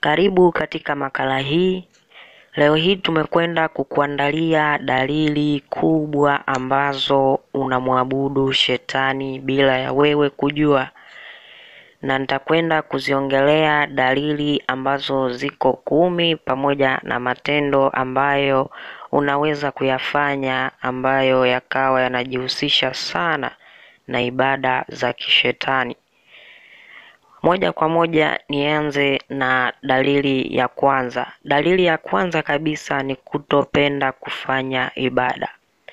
Karibu katika makala hii. Leo hii tumekwenda kukuandalia dalili kubwa ambazo unamwabudu shetani bila ya wewe kujua, na nitakwenda kuziongelea dalili ambazo ziko kumi pamoja na matendo ambayo unaweza kuyafanya ambayo yakawa yanajihusisha sana na ibada za kishetani. Moja kwa moja nianze na dalili ya kwanza. Dalili ya kwanza kabisa ni kutopenda kufanya ibada.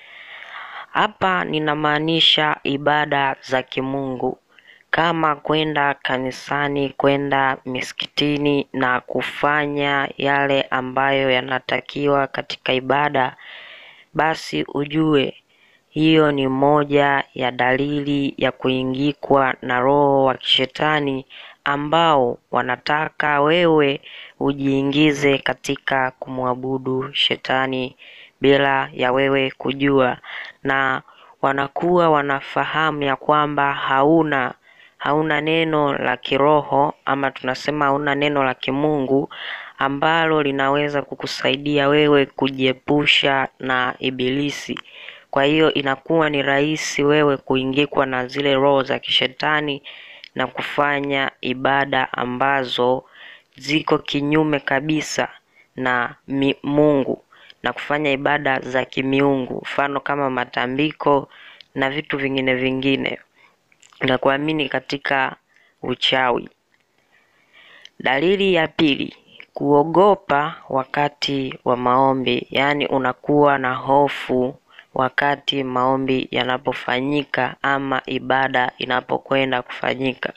Hapa ninamaanisha ibada za kimungu kama kwenda kanisani, kwenda misikitini na kufanya yale ambayo yanatakiwa katika ibada, basi ujue hiyo ni moja ya dalili ya kuingikwa na roho wa kishetani ambao wanataka wewe ujiingize katika kumwabudu shetani bila ya wewe kujua, na wanakuwa wanafahamu ya kwamba hauna hauna neno la kiroho ama tunasema hauna neno la kimungu ambalo linaweza kukusaidia wewe kujiepusha na ibilisi. Kwa hiyo inakuwa ni rahisi wewe kuingikwa na zile roho za kishetani na kufanya ibada ambazo ziko kinyume kabisa na mi Mungu na kufanya ibada za kimiungu, mfano kama matambiko na vitu vingine vingine na kuamini katika uchawi. Dalili ya pili, kuogopa wakati wa maombi, yaani unakuwa na hofu wakati maombi yanapofanyika ama ibada inapokwenda kufanyika.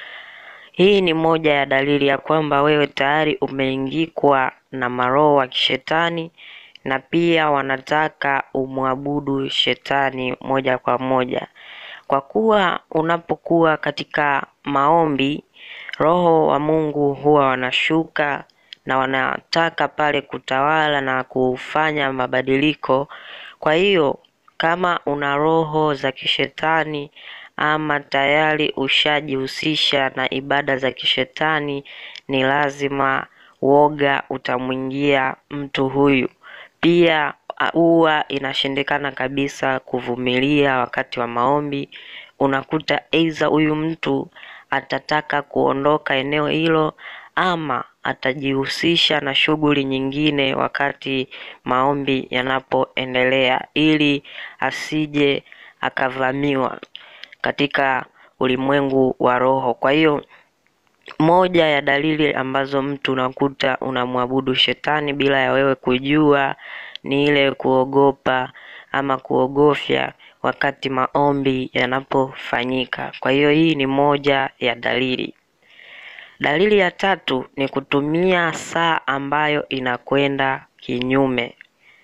Hii ni moja ya dalili ya kwamba wewe tayari umeingikwa na maroho wa kishetani na pia wanataka umwabudu shetani moja kwa moja. Kwa kuwa unapokuwa katika maombi, roho wa Mungu huwa wanashuka na wanataka pale kutawala na kufanya mabadiliko. Kwa hiyo kama una roho za kishetani ama tayari ushajihusisha na ibada za kishetani, ni lazima woga utamwingia mtu huyu. Pia huwa inashindikana kabisa kuvumilia wakati wa maombi. Unakuta aidha huyu mtu atataka kuondoka eneo hilo ama atajihusisha na shughuli nyingine wakati maombi yanapoendelea, ili asije akavamiwa katika ulimwengu wa roho. Kwa hiyo moja ya dalili ambazo mtu unakuta unamwabudu shetani bila ya wewe kujua ni ile kuogopa ama kuogofya wakati maombi yanapofanyika. Kwa hiyo hii ni moja ya dalili. Dalili ya tatu ni kutumia saa ambayo inakwenda kinyume.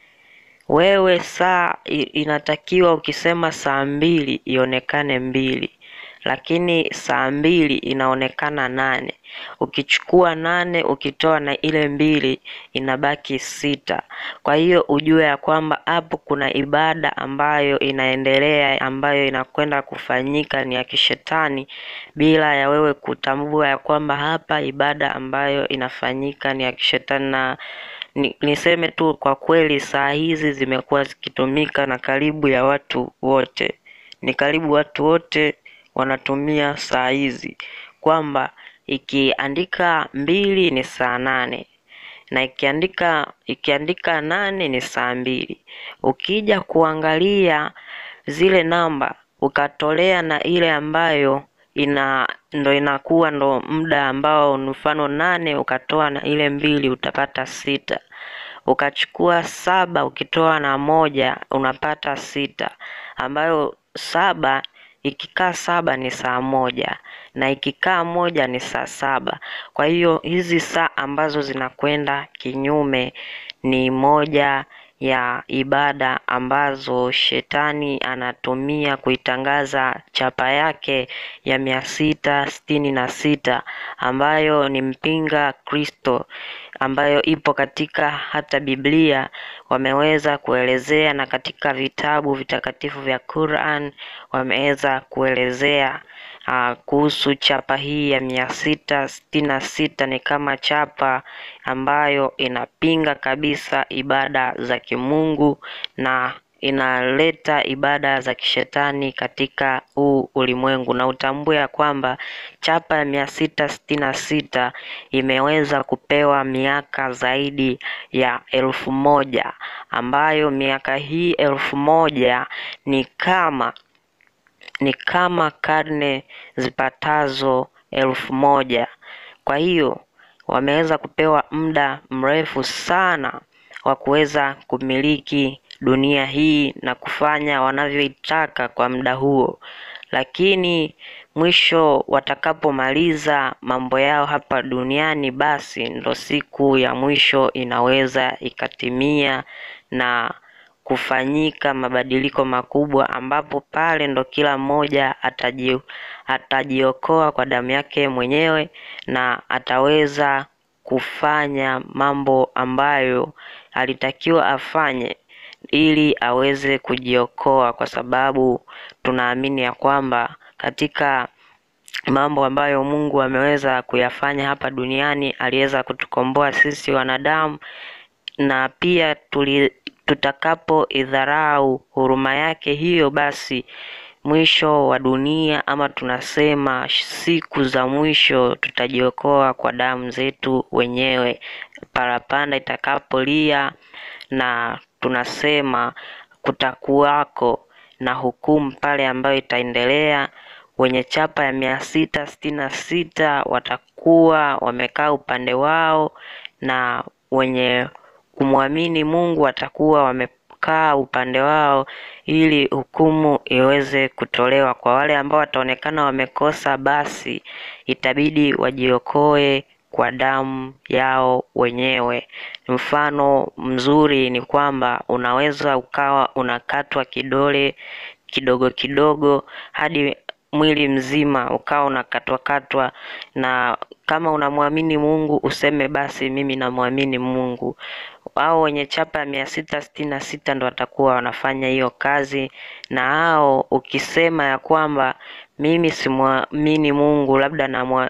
Wewe saa inatakiwa ukisema saa mbili ionekane mbili, lakini saa mbili inaonekana nane. Ukichukua nane ukitoa na ile mbili inabaki sita. Kwa hiyo ujue ya kwamba hapo kuna ibada ambayo inaendelea ambayo inakwenda kufanyika ni ya kishetani, bila ya wewe kutambua ya kwamba hapa ibada ambayo inafanyika ni ya kishetani. Na ni, niseme tu kwa kweli, saa hizi zimekuwa zikitumika na karibu ya watu wote, ni karibu watu wote wanatumia saa hizi, kwamba ikiandika mbili ni saa nane na ikiandika ikiandika nane ni saa mbili. Ukija kuangalia zile namba ukatolea na ile ambayo ina ndo inakuwa ndo muda ambao mfano nane ukatoa na ile mbili utapata sita. Ukachukua saba ukitoa na moja unapata sita, ambayo saba ikikaa saba ni saa moja na ikikaa moja ni saa saba. Kwa hiyo hizi saa ambazo zinakwenda kinyume ni moja ya ibada ambazo shetani anatumia kuitangaza chapa yake ya mia sita sitini na sita ambayo ni mpinga Kristo, ambayo ipo katika hata Biblia wameweza kuelezea na katika vitabu vitakatifu vya Quran wameweza kuelezea uh, kuhusu chapa hii ya mia sita sitini na sita ni kama chapa ambayo inapinga kabisa ibada za kimungu na inaleta ibada za kishetani katika huu ulimwengu, na utambue ya kwamba chapa ya mia sita sitini na sita imeweza kupewa miaka zaidi ya elfu moja ambayo miaka hii elfu moja ni kama ni kama karne zipatazo elfu moja. Kwa hiyo wameweza kupewa muda mrefu sana wa kuweza kumiliki dunia hii na kufanya wanavyoitaka kwa muda huo, lakini mwisho watakapomaliza mambo yao hapa duniani, basi ndo siku ya mwisho inaweza ikatimia na kufanyika mabadiliko makubwa, ambapo pale ndo kila mmoja ataji atajiokoa kwa damu yake mwenyewe na ataweza kufanya mambo ambayo alitakiwa afanye ili aweze kujiokoa, kwa sababu tunaamini ya kwamba katika mambo ambayo Mungu ameweza kuyafanya hapa duniani aliweza kutukomboa sisi wanadamu, na pia tuli tutakapo idharau huruma yake hiyo, basi mwisho wa dunia ama tunasema siku za mwisho tutajiokoa kwa damu zetu wenyewe, parapanda itakapolia, na tunasema kutakuwako na hukumu pale ambayo itaendelea. Wenye chapa ya mia sita sitini na sita watakuwa wamekaa upande wao na wenye kumwamini Mungu watakuwa wamekaa upande wao, ili hukumu iweze kutolewa. Kwa wale ambao wataonekana wamekosa, basi itabidi wajiokoe kwa damu yao wenyewe. Mfano mzuri ni kwamba unaweza ukawa unakatwa kidole kidogo kidogo hadi mwili mzima ukawa unakatwakatwa, na kama unamwamini Mungu useme basi mimi namwamini Mungu. Hao wenye chapa ya mia sita sitini na sita ndo watakuwa wanafanya hiyo kazi, na hao ukisema ya kwamba mimi simwamini Mungu, labda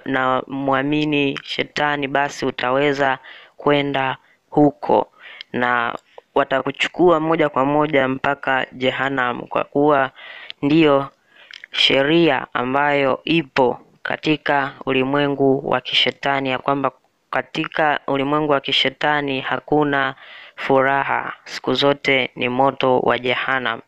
namwamini na shetani, basi utaweza kwenda huko na watakuchukua moja kwa moja mpaka Jehanamu, kwa kuwa ndiyo sheria ambayo ipo katika ulimwengu wa kishetani, ya kwamba katika ulimwengu wa kishetani hakuna furaha, siku zote ni moto wa Jehanamu.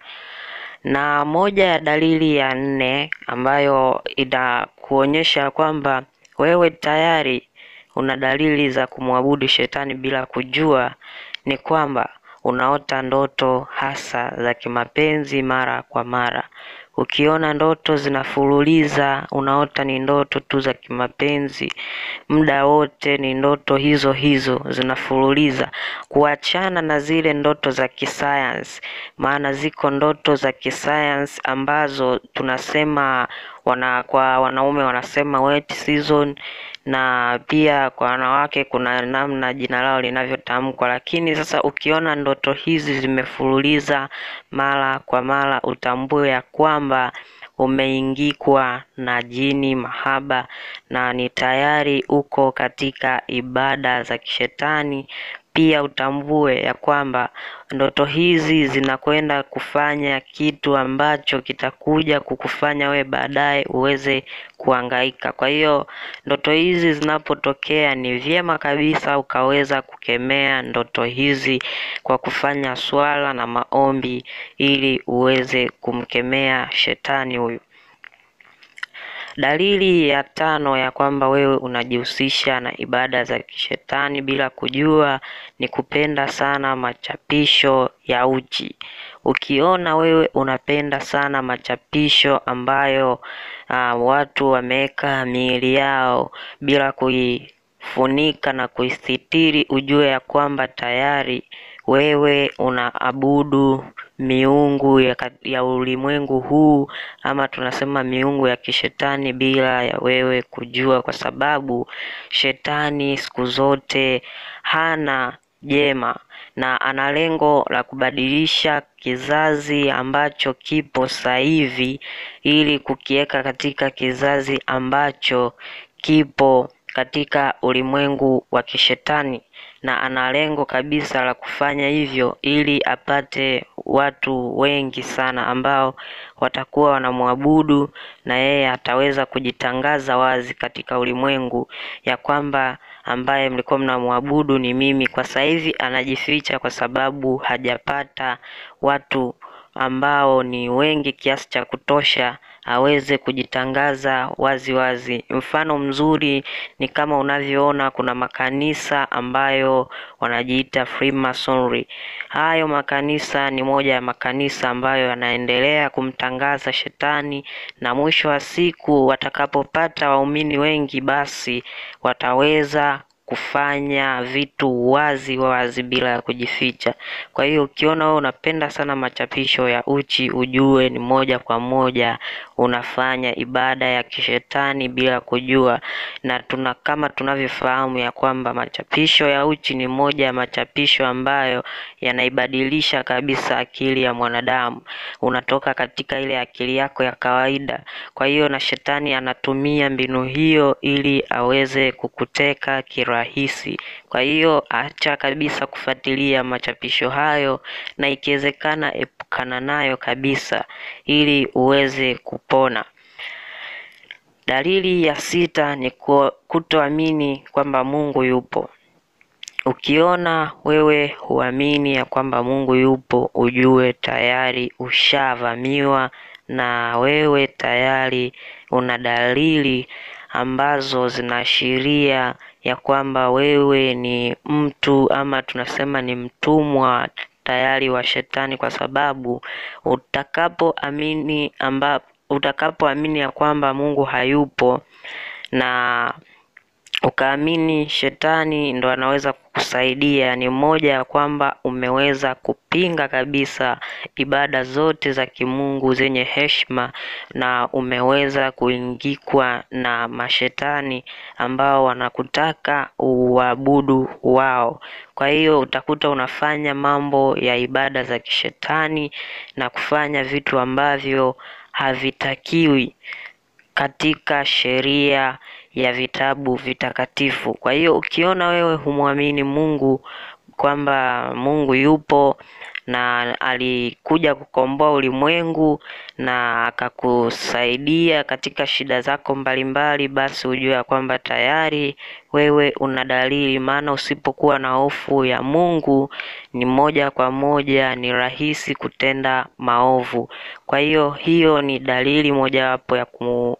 Na moja ya dalili ya nne ambayo inakuonyesha kwamba wewe tayari una dalili za kumwabudu shetani bila kujua ni kwamba unaota ndoto hasa za kimapenzi mara kwa mara. Ukiona ndoto zinafululiza, unaota ni ndoto tu za kimapenzi, muda wote ni ndoto hizo hizo zinafululiza, kuachana na zile ndoto za kisayansi. Maana ziko ndoto za kisayansi ambazo tunasema wana, kwa wanaume wanasema wet season na pia kwa wanawake kuna namna jina lao linavyotamkwa. Lakini sasa ukiona ndoto hizi zimefululiza mara kwa mara, utambue ya kwamba umeingikwa na jini mahaba na ni tayari uko katika ibada za kishetani. Pia utambue ya kwamba ndoto hizi zinakwenda kufanya kitu ambacho kitakuja kukufanya we baadaye uweze kuhangaika. Kwa hiyo ndoto hizi zinapotokea, ni vyema kabisa ukaweza kukemea ndoto hizi kwa kufanya swala na maombi, ili uweze kumkemea shetani huyu. Dalili ya tano ya kwamba wewe unajihusisha na ibada za kishetani bila kujua ni kupenda sana machapisho ya uchi. Ukiona wewe unapenda sana machapisho ambayo uh, watu wameweka miili yao bila kuifunika na kuisitiri, ujue ya kwamba tayari wewe unaabudu miungu ya, ya ulimwengu huu ama tunasema miungu ya kishetani bila ya wewe kujua, kwa sababu shetani siku zote hana jema na ana lengo la kubadilisha kizazi ambacho kipo sasa hivi ili kukiweka katika kizazi ambacho kipo katika ulimwengu wa kishetani na ana lengo kabisa la kufanya hivyo ili apate watu wengi sana ambao watakuwa wanamwabudu na yeye ataweza kujitangaza wazi katika ulimwengu ya kwamba ambaye mlikuwa mnamwabudu ni mimi. Kwa sasa hivi anajificha kwa sababu hajapata watu ambao ni wengi kiasi cha kutosha aweze kujitangaza wazi wazi. Mfano mzuri ni kama unavyoona kuna makanisa ambayo wanajiita Freemasonry. Hayo makanisa ni moja ya makanisa ambayo yanaendelea kumtangaza shetani, na mwisho wa siku watakapopata waumini wengi, basi wataweza kufanya vitu wazi wazi bila ya kujificha. Kwa hiyo ukiona wewe unapenda sana machapisho ya uchi, ujue ni moja kwa moja unafanya ibada ya kishetani bila kujua, na tuna kama tunavyofahamu ya kwamba machapisho ya uchi ni moja ya machapisho ambayo yanaibadilisha kabisa akili ya mwanadamu. Unatoka katika ile akili yako ya kawaida. Kwa hiyo na shetani anatumia mbinu hiyo ili aweze kukuteka kirahisi. Kwa hiyo acha kabisa kufuatilia machapisho hayo, na ikiwezekana epukana nayo kabisa ili uweze kupona. Dalili ya sita ni kutoamini kwamba Mungu yupo. Ukiona wewe huamini ya kwamba Mungu yupo, ujue tayari ushavamiwa na wewe tayari una dalili ambazo zinaashiria ya kwamba wewe ni mtu ama tunasema ni mtumwa tayari wa shetani, kwa sababu utakapoamini amba utakapoamini ya kwamba Mungu hayupo na ukaamini shetani ndo anaweza kukusaidia, ni moja ya kwamba umeweza kupinga kabisa ibada zote za kimungu zenye heshima, na umeweza kuingikwa na mashetani ambao wanakutaka uabudu wao. Kwa hiyo utakuta unafanya mambo ya ibada za kishetani na kufanya vitu ambavyo havitakiwi katika sheria ya vitabu vitakatifu. Kwa hiyo ukiona wewe humwamini Mungu kwamba Mungu yupo na alikuja kukomboa ulimwengu na akakusaidia katika shida zako mbalimbali, basi ujue ya kwamba tayari wewe una dalili. Maana usipokuwa na hofu ya Mungu, ni moja kwa moja ni rahisi kutenda maovu. Kwa hiyo hiyo ni dalili mojawapo ya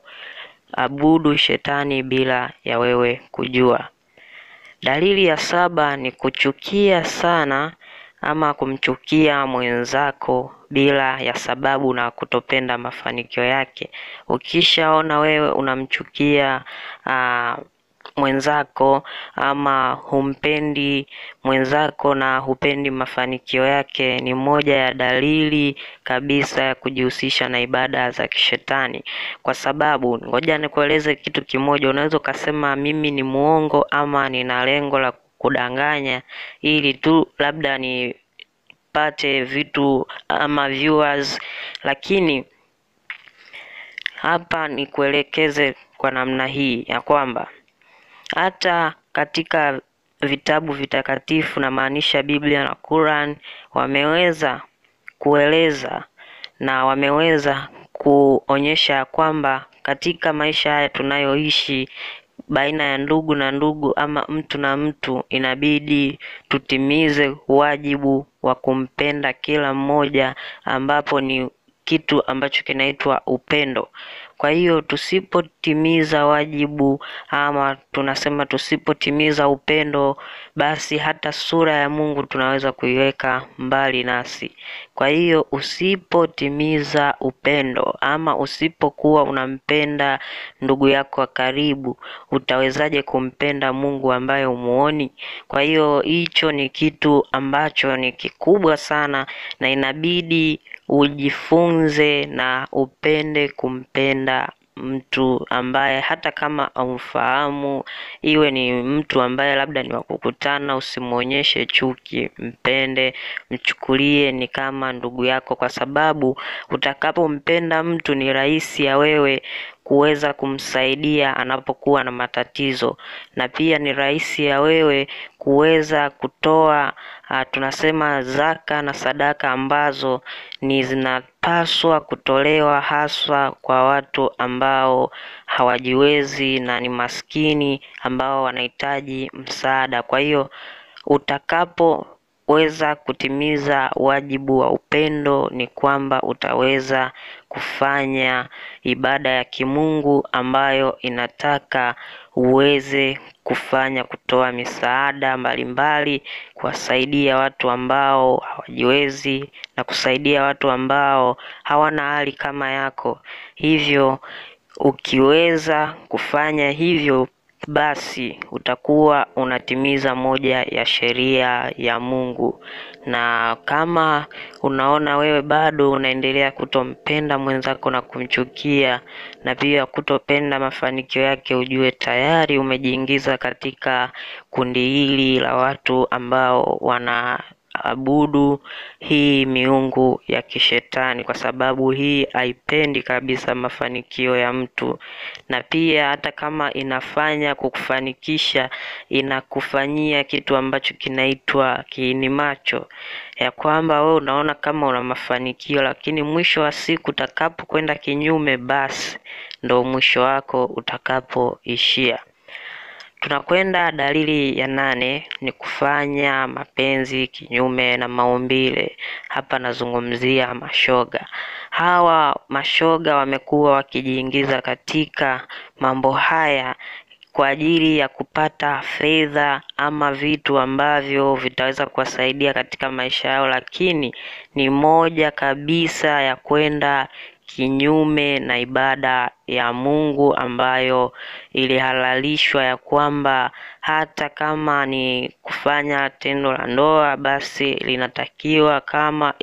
kuabudu shetani bila ya wewe kujua. Dalili ya saba ni kuchukia sana ama kumchukia mwenzako bila ya sababu na kutopenda mafanikio yake. Ukishaona wewe unamchukia uh, mwenzako ama humpendi mwenzako na hupendi mafanikio yake, ni moja ya dalili kabisa ya kujihusisha na ibada za kishetani. Kwa sababu ngoja nikueleze kitu kimoja, unaweza ukasema mimi ni muongo ama nina lengo la kudanganya ili tu labda nipate vitu ama viewers, lakini hapa nikuelekeze kwa namna hii ya kwamba hata katika vitabu vitakatifu na maanisha Biblia na Quran wameweza kueleza na wameweza kuonyesha kwamba katika maisha haya tunayoishi baina ya ndugu na ndugu ama mtu na mtu, inabidi tutimize wajibu wa kumpenda kila mmoja, ambapo ni kitu ambacho kinaitwa upendo. Kwa hiyo tusipotimiza wajibu ama tunasema tusipotimiza upendo, basi hata sura ya Mungu tunaweza kuiweka mbali nasi. Kwa hiyo usipotimiza upendo ama usipokuwa unampenda ndugu yako wa karibu, utawezaje kumpenda Mungu ambaye umuoni? Kwa hiyo hicho ni kitu ambacho ni kikubwa sana na inabidi ujifunze na upende kumpenda mtu ambaye hata kama amfahamu, iwe ni mtu ambaye labda ni wa kukutana, usimwonyeshe chuki, mpende, mchukulie ni kama ndugu yako, kwa sababu utakapompenda mtu ni rahisi ya wewe kuweza kumsaidia anapokuwa na matatizo, na pia ni rahisi ya wewe kuweza kutoa uh, tunasema zaka na sadaka ambazo ni zinapaswa kutolewa haswa kwa watu ambao hawajiwezi na ni maskini ambao wanahitaji msaada. Kwa hiyo utakapoweza kutimiza wajibu wa upendo, ni kwamba utaweza kufanya ibada ya kimungu ambayo inataka uweze kufanya kutoa misaada mbalimbali, kuwasaidia watu ambao hawajiwezi na kusaidia watu ambao hawana hali kama yako. Hivyo ukiweza kufanya hivyo, basi utakuwa unatimiza moja ya sheria ya Mungu. Na kama unaona wewe bado unaendelea kutompenda mwenzako na kumchukia na pia kutopenda mafanikio yake, ujue tayari umejiingiza katika kundi hili la watu ambao wanaabudu hii miungu ya kishetani, kwa sababu hii haipendi kabisa mafanikio ya mtu, na pia hata kama inafanya kukufanikisha, inakufanyia kitu ambacho kinaitwa kiini macho, ya kwamba wewe unaona kama una mafanikio, lakini mwisho wa siku utakapokwenda kinyume, basi ndo mwisho wako utakapoishia. Tunakwenda dalili ya nane ni kufanya mapenzi kinyume na maumbile. Hapa nazungumzia mashoga. Hawa mashoga wamekuwa wakijiingiza katika mambo haya kwa ajili ya kupata fedha ama vitu ambavyo vitaweza kuwasaidia katika maisha yao, lakini ni moja kabisa ya kwenda kinyume na ibada ya Mungu ambayo ilihalalishwa ya kwamba hata kama ni kufanya tendo la ndoa, basi linatakiwa kama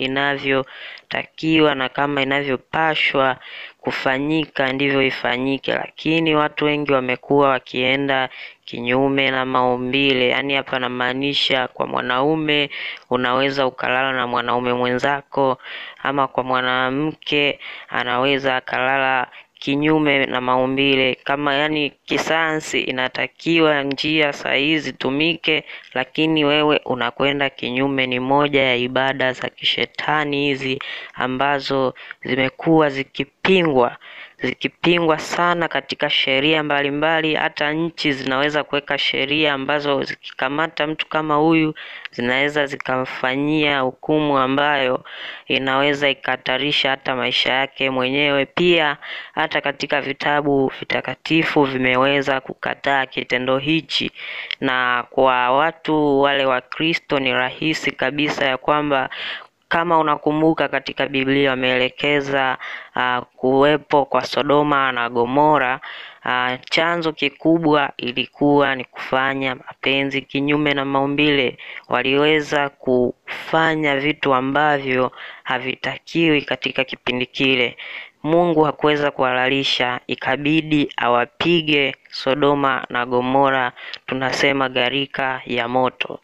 inavyotakiwa na kama inavyopashwa kufanyika ndivyo ifanyike, lakini watu wengi wamekuwa wakienda kinyume na maumbile. Yaani hapa namaanisha kwa mwanaume unaweza ukalala na mwanaume mwenzako, ama kwa mwanamke anaweza akalala kinyume na maumbile. Kama yani kisayansi inatakiwa njia sahihi zitumike, lakini wewe unakwenda kinyume. Ni moja ya ibada za kishetani hizi ambazo zimekuwa zikipingwa zikipingwa sana katika sheria mbalimbali. Hata nchi zinaweza kuweka sheria ambazo zikikamata mtu kama huyu zinaweza zikamfanyia hukumu ambayo inaweza ikahatarisha hata maisha yake mwenyewe. Pia hata katika vitabu vitakatifu vimeweza kukataa kitendo hichi, na kwa watu wale wa Kristo ni rahisi kabisa ya kwamba kama unakumbuka katika Biblia wameelekeza uh, kuwepo kwa Sodoma na Gomora. Uh, chanzo kikubwa ilikuwa ni kufanya mapenzi kinyume na maumbile. Waliweza kufanya vitu ambavyo havitakiwi katika kipindi kile. Mungu hakuweza kuhalalisha, ikabidi awapige Sodoma na Gomora, tunasema gharika ya moto.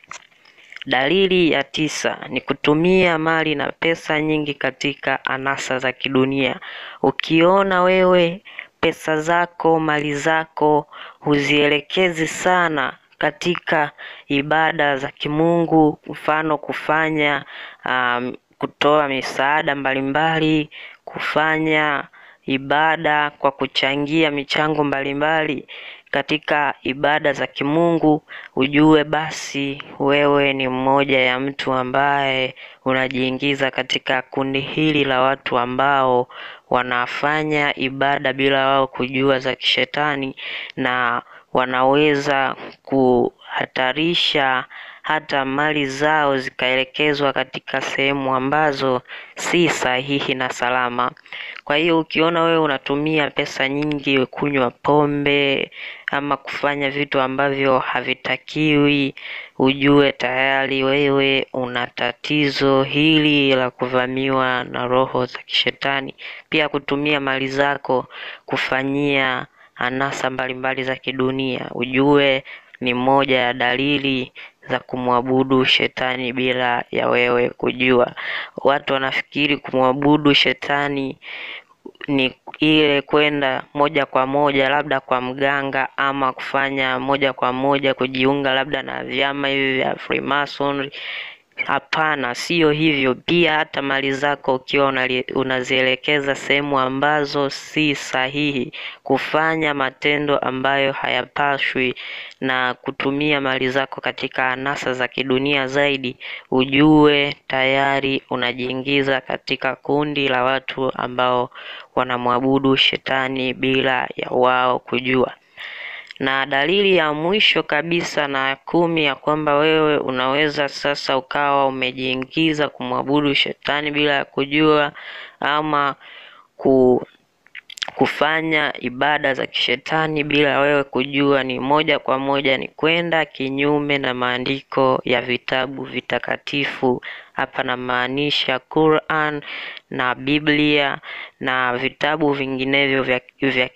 Dalili ya tisa ni kutumia mali na pesa nyingi katika anasa za kidunia. Ukiona wewe pesa zako, mali zako huzielekezi sana katika ibada za kimungu, mfano kufanya um, kutoa misaada mbalimbali, kufanya ibada kwa kuchangia michango mbalimbali katika ibada za kimungu, ujue basi wewe ni mmoja ya mtu ambaye unajiingiza katika kundi hili la watu ambao wanafanya ibada bila wao kujua za kishetani, na wanaweza kuhatarisha hata mali zao zikaelekezwa katika sehemu ambazo si sahihi na salama. Kwa hiyo ukiona wewe unatumia pesa nyingi kunywa pombe ama kufanya vitu ambavyo havitakiwi, ujue tayari wewe una tatizo hili la kuvamiwa na roho za kishetani. Pia kutumia mali zako kufanyia anasa mbalimbali za kidunia, ujue ni moja ya dalili za kumwabudu shetani bila ya wewe kujua. Watu wanafikiri kumwabudu shetani ni ile kwenda moja kwa moja labda kwa mganga ama kufanya moja kwa moja kujiunga labda na vyama hivi vya Freemason. Hapana, sio hivyo. Pia hata mali zako ukiwa unali- unazielekeza sehemu ambazo si sahihi, kufanya matendo ambayo hayapaswi na kutumia mali zako katika anasa za kidunia zaidi, ujue tayari unajiingiza katika kundi la watu ambao wanamwabudu shetani bila ya wao kujua. Na dalili ya mwisho kabisa na ya kumi ya kwamba wewe unaweza sasa ukawa umejiingiza kumwabudu shetani bila ya kujua ama ku kufanya ibada za kishetani bila wewe kujua, ni moja kwa moja ni kwenda kinyume na maandiko ya vitabu vitakatifu. Hapa namaanisha Quran na Biblia na vitabu vinginevyo vya, vya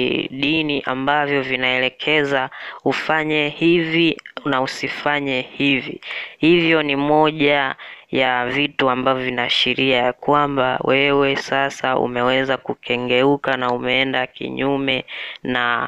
kidini ambavyo vinaelekeza ufanye hivi na usifanye hivi. Hivyo ni moja ya vitu ambavyo vinaashiria ya kwamba wewe sasa umeweza kukengeuka na umeenda kinyume na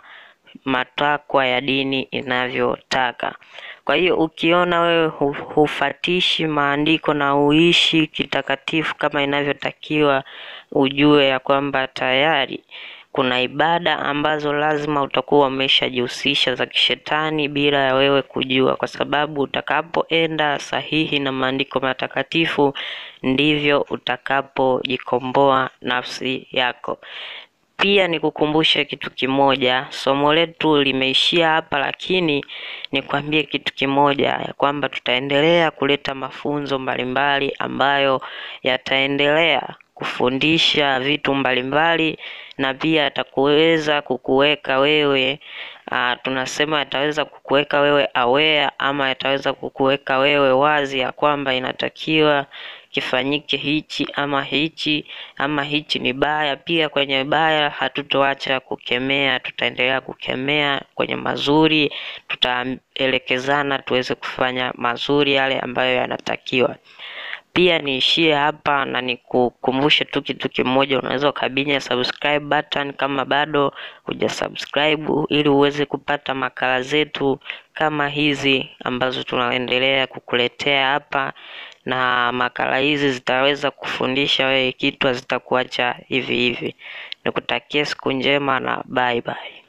matakwa ya dini inavyotaka. Kwa hiyo ukiona wewe hu- hufatishi maandiko na uishi kitakatifu kama inavyotakiwa, ujue ya kwamba tayari kuna ibada ambazo lazima utakuwa umeshajihusisha za kishetani bila ya wewe kujua, kwa sababu utakapoenda sahihi na maandiko matakatifu ndivyo utakapojikomboa nafsi yako. Pia nikukumbushe kitu kimoja, somo letu limeishia hapa, lakini nikwambie kitu kimoja ya kwamba tutaendelea kuleta mafunzo mbalimbali ambayo yataendelea kufundisha vitu mbalimbali na pia yatakuweza kukuweka wewe uh, tunasema yataweza kukuweka wewe aware ama yataweza kukuweka wewe wazi ya kwamba inatakiwa kifanyike hichi ama hichi ama hichi ni baya. Pia kwenye baya hatutoacha kukemea, tutaendelea kukemea. Kwenye mazuri tutaelekezana tuweze kufanya mazuri yale ambayo yanatakiwa. Pia niishie hapa na nikukumbushe tu kitu kimoja, unaweza ukabinya subscribe button kama bado hujasubscribe, ili uweze kupata makala zetu kama hizi ambazo tunaendelea kukuletea hapa, na makala hizi zitaweza kufundisha wewe kitu, hazitakuacha hivi hivi. Nikutakie siku njema na bye bye.